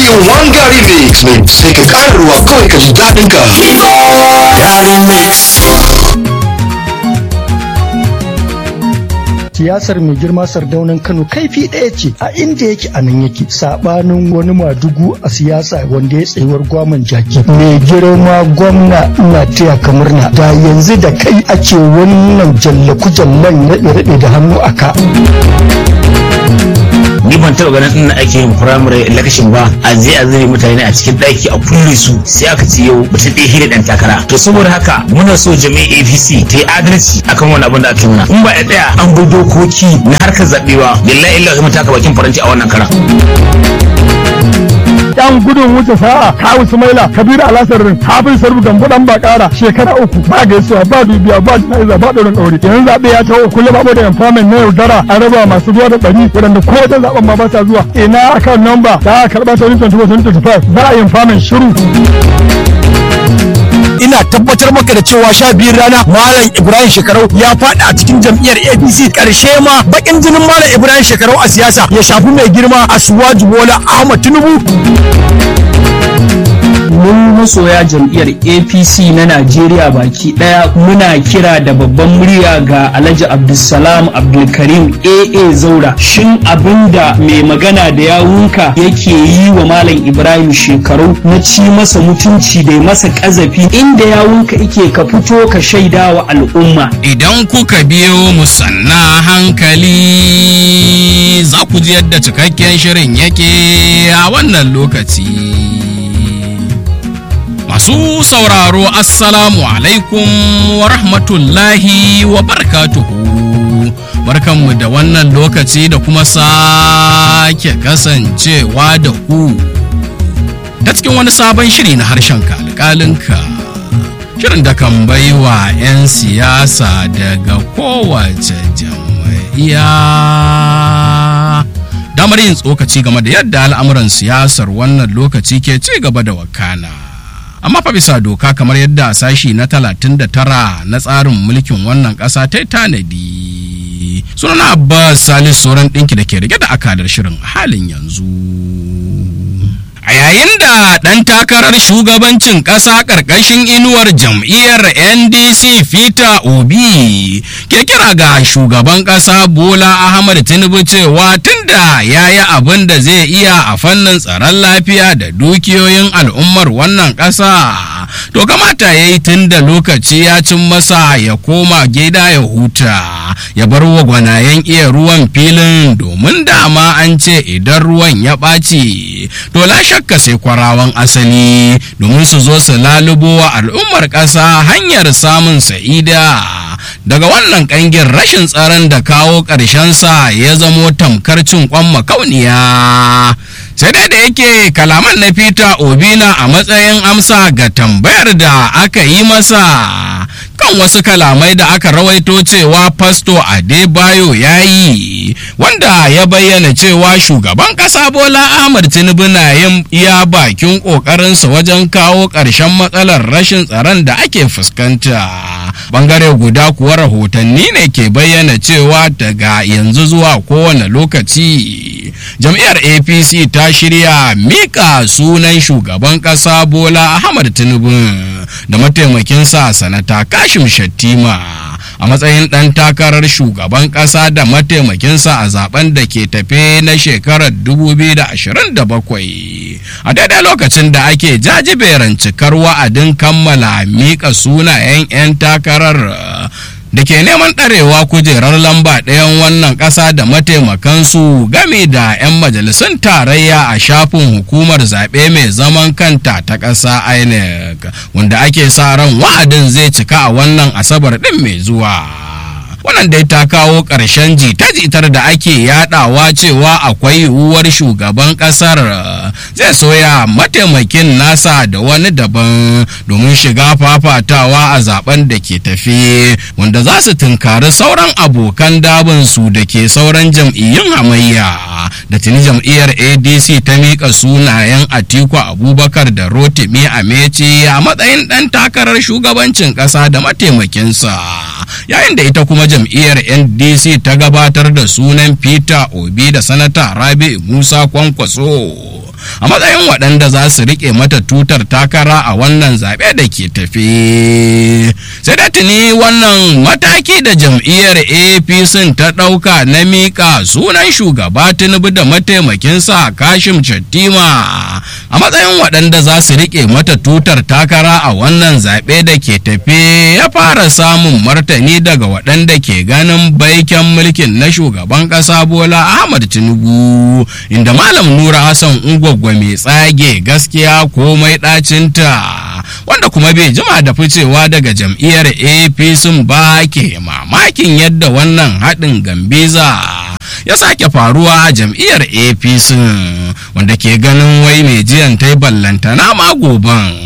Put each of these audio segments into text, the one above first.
in one gari mix mai sai ka ƙara ruwa kawai ka ji daɗin ka gari mix siyasar mai girma sardaunan kano kaifi ɗaya ce a inda yake a nan yake sabanin wani madugu a siyasa wanda ya tsayuwar gwaman jaki mai girma gwamna ina taya ka murna da yanzu da kai ake wannan jallaku jallan raɗe-raɗe da hannu a ka ni ban taɓa ganin ina ake yin firamare election ba a je a zai mutane a cikin ɗaki a kulle su sai aka ce yau mutum ɗaya hira ɗan takara to saboda haka muna so jami'in apc ta yi adalci akan wani abin da aka yi mana in ba ya tsaya an bi dokoki na harkar zaɓe ba billahi illa zai taka bakin faranti a wannan karan. yan gudun wuce sa'a kawu sumaila kabiru alasarin hafiz sarbu gambo dan bakara shekara uku ba gaisuwa ba dubiya ba jana'iza ba ɗaurin ɗauri yanzu zaɓe ya taho kullum babu da empowerment na yaudara an raba masu zuwa da ɗari waɗanda ko wajen zaɓen ma ba sa zuwa ina akan namba da aka karɓa 2024 za a yi empowerment shiru ina tabbatar maka da cewa sha biyun rana malam ibrahim shekarau ya faɗi a cikin jam'iyyar apc karshe ma bakin jinin malam ibrahim shekarau a siyasa ya shafi mai girma a suwaju bola ahmad tinubu mun masoya jam'iyyar apc na najeriya baki daya muna kira da babban murya ga alhaji abdulsalam abdulkarim aa zaura shin abinda mai magana da yawunka yake yi wa malam ibrahim shekaru na ci masa mutunci da masa kazafi inda yawunka ike ka fito ka shaida wa al'umma idan kuka biyo mu sanna hankali za ku ji yadda cikakken shirin yake a wannan lokaci Masu sauraro Assalamu alaikum wa rahmatullahi wa barkatuhu. Barkanmu da wannan lokaci da kuma sake kasancewa da ku. Ta cikin wani sabon shiri na harshen alƙalinka. Shirin da kan baiwa 'yan siyasa daga kowace jam'iyya. Damar yin tsokaci game da yadda al'amuran siyasar wannan lokaci ke ci gaba da wakana. amma fa bisa doka kamar yadda sashi na 39 na tsarin mulkin wannan ƙasa ta tanadi sunana abbas salis sauran ɗinki da ke rike da akalar shirin halin yanzu a yayin da ɗan takarar shugabancin ƙasa ƙarƙashin inuwar jam'iyyar ndc fita obi ke kira ga shugaban ƙasa bola ahmad tinubu cewa tunda ya yi abin da zai iya a fannin tsaron lafiya da dukiyoyin al'ummar wannan ƙasa to kamata ya yi tun da lokaci ya cin masa ya koma gida ya huta ya bar wa gwanayen iya ruwan filin domin dama an ce idan ruwan ya ɓaci to la shakka sai kwarawan asali domin su zo su lalubo wa al'ummar ƙasa hanyar samun sa'ida daga wannan ƙangin rashin tsaron da kawo sa ya zamo tamkar cin kwan makauniya sai dai da yake kalaman na peter obina a matsayin amsa ga tambayar da aka yi masa kan wasu kalamai da aka rawaito cewa fasto adebayo ya yi wanda ya bayyana cewa shugaban kasa bola ahmad tinubu na yin iya bakin kokarinsa wajen kawo ƙarshen matsalar rashin tsaron da ake fuskanta bangare guda kuwa rahotanni ne ke bayyana cewa daga yanzu zuwa kowane lokaci jam'iyyar apc ta shirya mika sunan shugaban kasa bola ahmad tinubu da mataimakinsa sanata kashim shattima a matsayin ɗan takarar shugaban ƙasa da mataimakinsa a zaben da ke tafe na shekarar 2027 a daidai lokacin da ake jajiberan cikar wa'adin kammala miƙa sunayen 'yan takarar da ke neman ɗarewa kujerar lamba ɗayan wannan ƙasa da mataimakansu game da 'yan majalisun tarayya a shafin hukumar zaɓe mai zaman kanta ta ƙasa inec wanda ake sa ran wa'adin zai cika a wannan asabar ɗin mai zuwa wannan dai ta kawo ƙarshen jita-jitar da ake yadawa cewa akwai yiwuwar shugaban ƙasar zai soya mataimakin nasa da wani daban domin shiga fafatawa a zaben da ke tafi wanda za su tunkari sauran abokan dabinsu da ke sauran jam'iyyun hamayya da tuni jam'iyyar adc ta miƙa sunayen atiku abubakar da rotimi ameci a matsayin ɗan takarar shugabancin ƙasa da mataimakinsa yayin da ita kuma jam'iyyar ndc ta gabatar da sunan peter obi da sanata rabi musa kwankwaso a matsayin waɗanda za su riƙe mata tutar takara a wannan zaɓe da ke tafe sai da tuni wannan mataki da jam'iyyar apc ta ɗauka na miƙa sunan shugaba tinubu da mataimakinsa kashim shattima a matsayin waɗanda za su riƙe mata tutar takara a wannan zaɓe da ke tafe ya fara samun martani daga waɗanda ke ganin baiken mulkin na shugaban ƙasa bola ahmad tinubu inda malam nura hassan ungwaggwa mai tsage gaskiya komai ɗacinta wanda kuma bai jima da ficewa daga jam'iyyar apc ba ke mamakin yadda wannan haɗin gambiza ya sake faruwa a jam'iyyar apc wanda ke ganin wai mai jiyan ta yi ballantana ma goban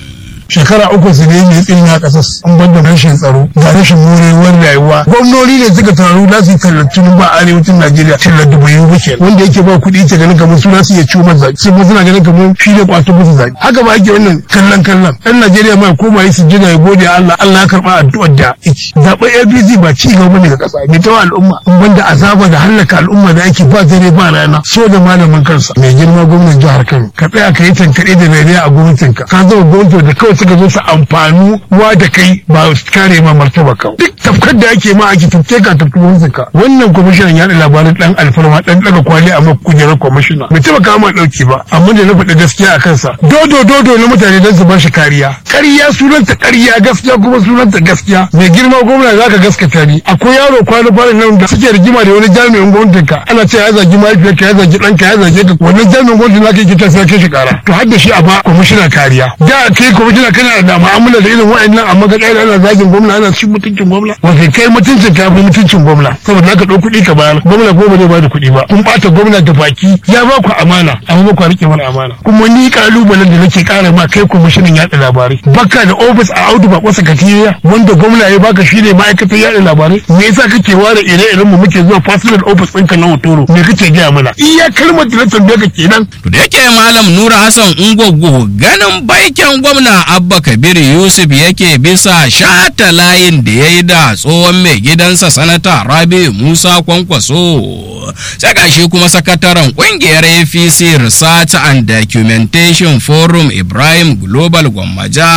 shekara uku su ne mai tsini a ƙasar an banda rashin tsaro da rashin morewar rayuwa gwamnoni ne suka taru za su yi tallacin ba a arewacin najeriya tallar dubu yi wuce wanda yake ba kuɗi ke ganin kamar suna su iya ciwo masa zaki sai suna ganin kamar shi ne kwato musu zaki haka ba ake wannan kallon kallon ɗan najeriya ma koma yi sujjada ya gode allah allah ya karɓa addu'ar da yake zaɓen apc ba ci gaba ne ga ƙasa mai tawa al'umma in banda azaba da hallaka al'umma da ake ba dare ba rana so da malamin kansa mai girma gwamnan jihar kano ka tsaya ka yi tankaɗe da rariya a gwamnatinka ka zama gwamnati da kawai suka zo su amfanu wa da kai ba su kare ma martaba ka duk tafkar da ake ma ake tafke ka tafki gwamnatin ka wannan kwamishinan yaɗa labaran dan alfarma dan daga kwali a kujerar kwamishina bai taba kama ɗauki ba amma da na faɗi gaskiya a kansa dodo dodo na mutane don su ba shi kariya ƙarya sunanta ƙarya gaskiya kuma sunanta gaskiya mai girma gwamna za ka gaskata ni akwai yaro kwana kwana nan da suke rigima da wani jami'in gwamnatin ka ana cewa ya zagi mahaifiyarka ya zagi ɗanka ya zage ka wannan jami'in gwamnatin za ka yi kita sai kai shi ƙara to har da shi a ba kwamishina kariya da kai kwamishina kana da mu'amala da irin wa'annan amma ka ƙara ana zagin gwamna ana cin mutuncin gwamna wato kai mutuncin ka fi mutuncin gwamna saboda ka ɗau kuɗi ka bayar gwamna ko ba zai bada kuɗi ba kun ɓata gwamna da baki ya ba ku amana amma ba ku riƙe mana amana kuma ni ƙalubalen da nake ƙara ma kai kwamishinan yaɗa labarai baka da ofis a audu ba kwasa katiriya wanda gwamna ya baka shi ne ma'aikatar yaɗa labarai me yasa kake ware ire-iren mu muke zuwa personal office ɗinka na hotoro me kake gaya mana iya kalmar da na tambaye ka kenan to da yake malam nura hassan ungogo ganin baiken gwamna abba kabir yusuf yake bisa shata layin da ya yi da tsohon mai gidansa sanata rabi musa kwankwaso sai gashi kuma sakataren kungiyar apc research and documentation forum ibrahim global gwammaja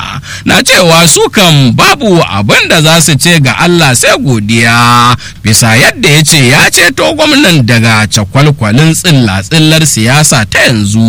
na cewa su kan babu abin da za su ce ga allah sai godiya bisa yadda ya ce ya ceto gwamnan daga cakwalkwalin tsilla-tsillar siyasa ta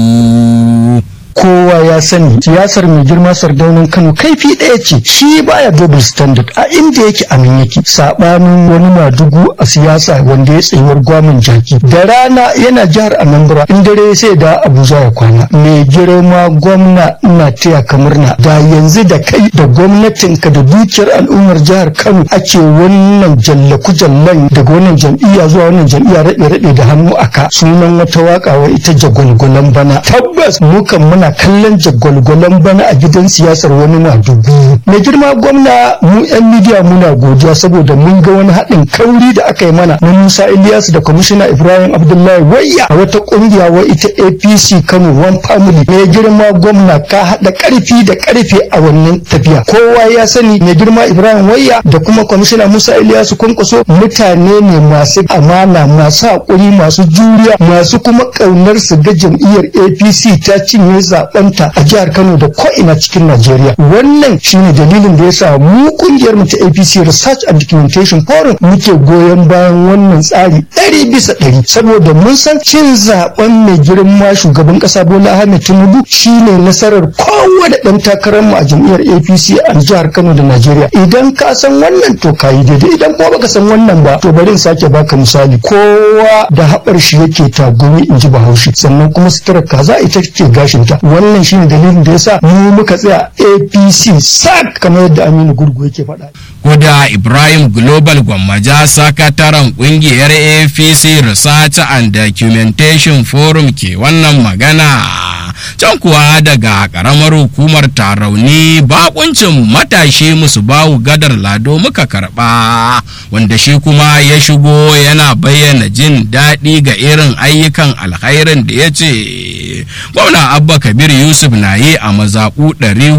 yanzu kowa ya sani siyasar mai girma sardaunin kano kaifi ɗaya ce shi baya double standard a inda yake a nan yake sabanin wani madugu a siyasa wanda ya tsayuwar gwamin jaki da rana yana jihar anambra in dare sai da abuja ya kwana mai girma gwamna ina taya ka murna da yanzu da kai da gwamnatinka da dukiyar al'ummar jihar kano ake wannan jallaku jallan daga wannan jam'iyya zuwa wannan jam'iyya raɗe raɗe da hannu aka sunan wata waka wa ita jagwalgwalan bana tabbas mukan muna kallon jagwalgwalan bana a gidan siyasar wani madubi mai girma gwamna mu yan midiya muna godiya saboda mun ga wani haɗin kauri da aka yi mana na musa ilyas da kwamishina ibrahim abdullahi wayya a wata ƙungiya wa ita apc kano one family mai girma gwamna ka haɗa ƙarfi da ƙarfe a wannan tafiya kowa ya sani mai girma ibrahim wayya da kuma kwamishina musa ilyas kwankwaso mutane ne masu amana masu haƙuri masu juriya masu kuma ƙaunar su ga jam'iyyar apc ta cinye zaɓenta a jihar kano da ko'ina cikin najeriya wannan shine dalilin da ya sa mu kungiyar mu ta apc research and documentation forum muke goyon bayan wannan tsari ɗari bisa ɗari saboda mun san cin zaɓen mai girma shugaban ƙasa bola ahmed tinubu shine nasarar kowane ɗan takarar mu a jam'iyyar apc a jihar kano da najeriya idan ka san wannan to ka yi daidai idan kuma baka san wannan ba to bari in sake baka misali kowa da haɓar shi yake tagumi in ji bahaushe sannan kuma sutura kaza ita ce gashinta wannan shine dalilin da yasa mu muka tsaya apc sak kamar yadda aminu gurgu yake faɗa Koda Ibrahim Global Gwammaja sakataren kungiyar APC Research and Documentation Forum ke wannan magana. Can kuwa daga karamar hukumar tarauni bakuncin matashi musu bawu gadar lado muka karba wanda shi kuma ya shigo yana bayyana jin daɗi ga irin ayyukan alkhairin da ya ce gwamna abba kabir yusuf na yi a mazaɓu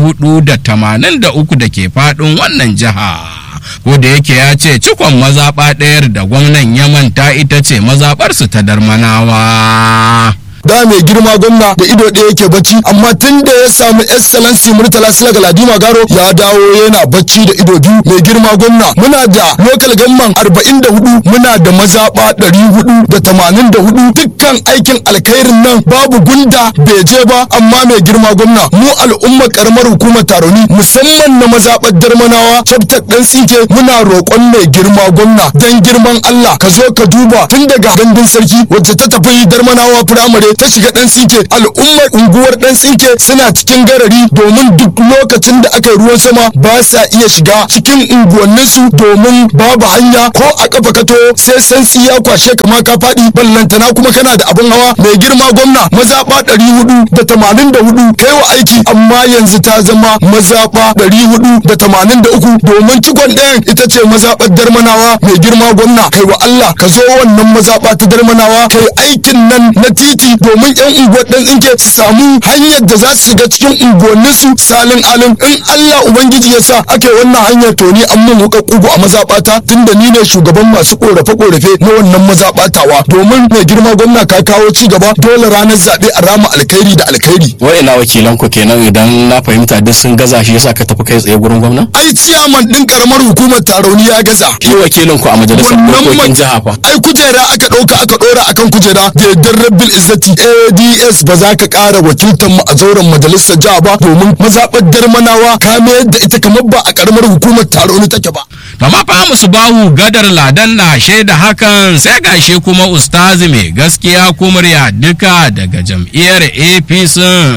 483 da ke faɗin wannan jiha. ko da yake ya ce cikon mazaɓa ɗayar da gwamnan ya manta ita ce mazaɓarsu ta darmanawa. da ma mai girma gwamna da ido ɗaya yake bacci amma tun da ya samu excellency murtala sila galadima garo ya dawo yana bacci da ido biyu mai girma gwamna muna da local government arba'in da hudu muna da mazaɓa ɗari hudu da tamanin da hudu dukkan aikin alkhairin nan babu gunda bai je ba amma mai girma gwamna mu al'ummar karamar hukumar taroni musamman na mazaɓar darmanawa chapter ɗan tsinke muna roƙon mai girma gwamna dan girman Allah ka zo ka duba tun daga gandun sarki wacce ta tafi darmanawa firamare ta shiga ɗan tsinke al'ummar unguwar ɗan tsinke suna cikin garari domin duk lokacin da aka yi ruwan sama ba sa iya shiga cikin unguwanninsu domin babu hanya ko a kafa kato sai santsi ya kwashe kama ka faɗi ballantana kuma kana da abin hawa mai girma gwamna mazaɓa ɗari hudu da tamanin da hudu kai wa aiki amma yanzu ta zama mazaɓa ɗari hudu da tamanin da uku domin cikon ɗayan ita ce mazaɓar darmanawa mai girma gwamna kai wa Allah ka zo wannan mazaɓa ta darmanawa kai aikin nan na titi domin yan unguwar ɗan tsinke su samu hanyar da za su shiga cikin unguwanninsu salin alin in Allah ubangiji ya sa ake wannan hanyar to ni an mun wuka kugu a mazaɓata tunda ni ne shugaban masu korafe-korafe na wannan mazaɓatawa domin mai girma gwamna ka kawo ci gaba dole ranar zaɓe a rama alkhairi da alkhairi wa'ina wakilan ku kenan idan na fahimta duk sun gaza shi yasa ka tafi kai tsaye gurin gwamna ai ciyaman din karamar hukumar tarauni ya gaza shi wakilin ku a majalisar dokokin jiha fa ai kujera aka ɗauka aka ɗora akan kujera da yardar rabbil izzati ads ba za ka ƙara wakiltar mu a zauren majalisar jiha ba domin mazaɓar darmanawa ka mayar da ita kamar ba a karamar hukumar tarauni take ba to ma fa musu bahu gadar ladan na shaida hakan sai gashi kuma ustazi mai gaskiya kumurya duka daga jam'iyyar apc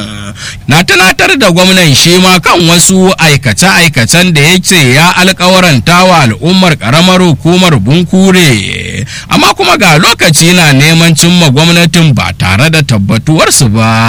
na tunatar da gwamnan shi ma kan wasu aikace-aikacen da ya ce ya alkawaranta wa al'ummar karamar hukumar bunkure amma kuma ga lokaci na neman cimma gwamnatin ba tare da tabbatuwarsu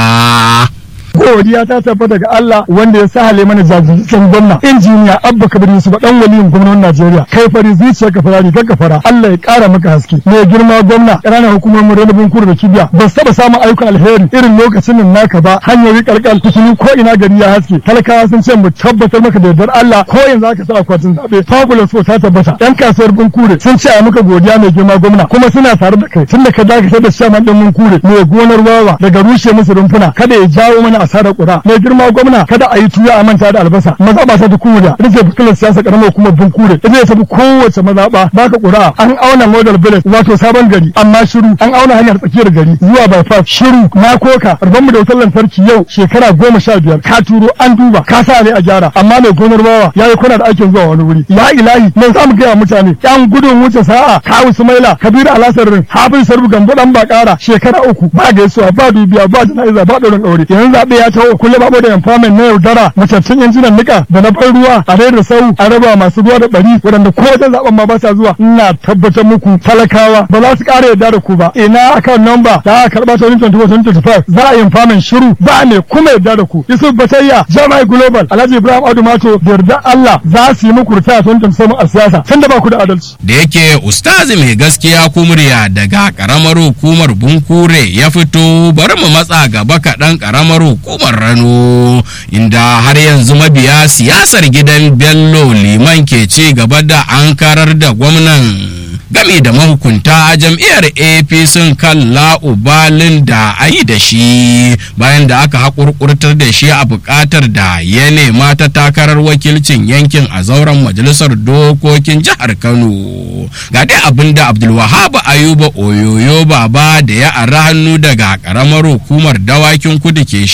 ba godiya ta tabbata daga Allah wanda ya sahale mana jajirtaccen gwamna injiniya Abba Kabir Yusuf dan waliyin gwamnatin Najeriya kai fari zuciya ka fara rigar ka fara Allah ya kara maka haske mai girma gwamna ƙananan hukumomin ranabin kudu da kibiya ba su taba samun ayyukan alheri irin lokacin nan naka ba hanyoyi kalkal kusuru ko ina gari ya haske talakawa sun ce mu tabbatar maka da yardar Allah ko yanzu aka sa akwatin zabe fabulous ko ta tabbata yan kasuwar bunkure sun ce a maka godiya mai girma gwamna kuma suna tare da kai tunda ka dakatar da shaman din bunkure mai gonar wawa daga rushe musu rumfuna kada ya jawo mana asarar ƙura mai girma gwamna kada a yi tuya a manta da albasa mazaɓa ta ta kuriya ita ce fitilar siyasa ƙaramar hukumar bunkure ita ce tafi kowace mazaɓa baka ƙura an auna model village wato sabon gari amma shiru an auna hanyar tsakiyar gari zuwa bypass shiru na koka rabon mu da wutar lantarki yau shekara goma sha biyar ka turo an duba ka sa ne a gyara amma mai gonar bawa ya yi kuna da aikin zuwa wani wuri ya ilahi mai za mu gaya mutane yan gudun wuce sa'a kawu sumaila kabiru alasarin hafiz sarbu gambo dan bakara shekara uku ba gaisuwa ba dubiya ba jana'iza ba ɗaurin ɗaure yanzu zaɓe ya taho kullum babu da empowerment na yaudara macancin injinan nika da na ban ruwa a da sau a raba masu ruwa da bari waɗanda ko wajen zaben ma ba sa zuwa ina tabbatar muku talakawa ba za su ƙara yarda da ku ba ina akan namba da aka karɓa ta 2024 za a yi empowerment shiru ba ne kuma yarda da ku yusuf batayya jami'ai global alhaji ibrahim adu mato da yarda allah za su yi muku ritaya 2027 a siyasa tun da ba ku da adalci. da yake ustazi mai gaskiya kumurya daga karamar hukumar bunkure ya fito bari mu matsa gaba kaɗan karamar hukumar rano inda har yanzu mabiya siyasar gidan bello liman ke ci gaba da an karar da gwamnan game da mahukunta a jam'iyyar apc kan la'ubalin da a yi da shi bayan da aka haƙurƙurtar da shi a buƙatar da ya nema ta takarar wakilcin yankin a zauren majalisar dokokin jihar kano ga dai abin da abdulwahab ayuba oyoyo baba da ya ara hannu daga ƙaramar hukumar dawakin kudu ke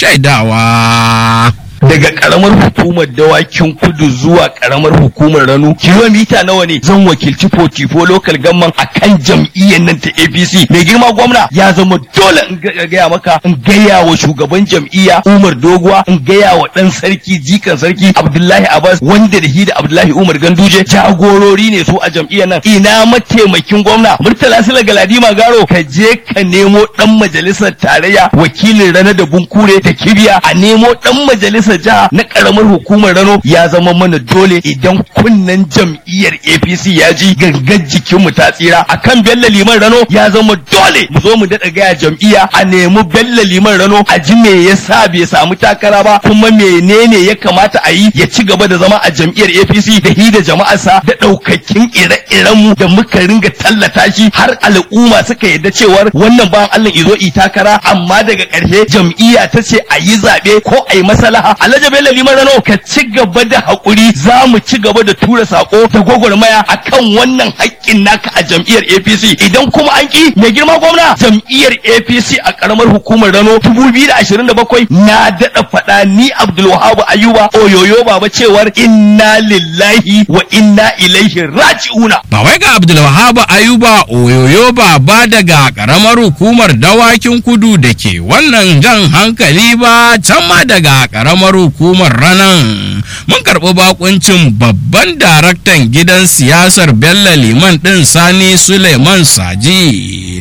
shaidawa daga karamar hukumar dawakin kudu zuwa karamar hukumar rano kilomita nawa ne zan wakilci 44 local government a kan jam'iyyar nan ta apc mai girma gwamna ya zama dole in gaya maka in gaya wa shugaban jam'iyya umar doguwa in gaya wa dan sarki jikan sarki abdullahi abbas wanda da shi da abdullahi umar ganduje jagorori ne su a jam'iyyar nan ina mataimakin gwamna murtala sila galadima garo ka je ka nemo dan majalisar tarayya wakilin rana da bunkure da kibiya a nemo dan majalisar majalisar jiha na karamar hukumar Rano ya zama mana dole idan kunnen jam'iyyar APC ya ji gangar jikinmu ta tsira akan Bello Liman Rano ya zama dole mu zo mu daɗa gaya jam'iyya a nemi Bello Liman Rano a ji me yasa bai samu takara ba kuma menene ya kamata a yi ya ci gaba da zama a jam'iyyar APC da hi da jama'arsa da ɗaukakin ire-iren mu da muka ringa tallata shi har al'umma suka yadda cewar wannan bayan Allah izo i takara amma daga ƙarshe jam'iyya ta ce a yi zaɓe ko a yi masalaha Alhaji Bello Liman Rano ka ci gaba da haƙuri za mu ci gaba da tura sako da gwagwarmaya akan wannan haƙƙin naka a jam'iyyar APC idan kuma an ki mai girma gwamna jam'iyyar APC a ƙaramar hukumar Rano 2027 na daɗa faɗa ni Abdulwahab Ayuba oyoyo baba cewar inna lillahi wa inna ilaihi raji'una ba wai ga Abdulwahab Ayuba oyoyo baba daga karamar hukumar dawakin kudu da ke wannan jan hankali ba can ma daga karamar hukumar ranan mun karɓi bakuncin babban daraktan gidan siyasar Bello Liman ɗin Sani Suleiman Saji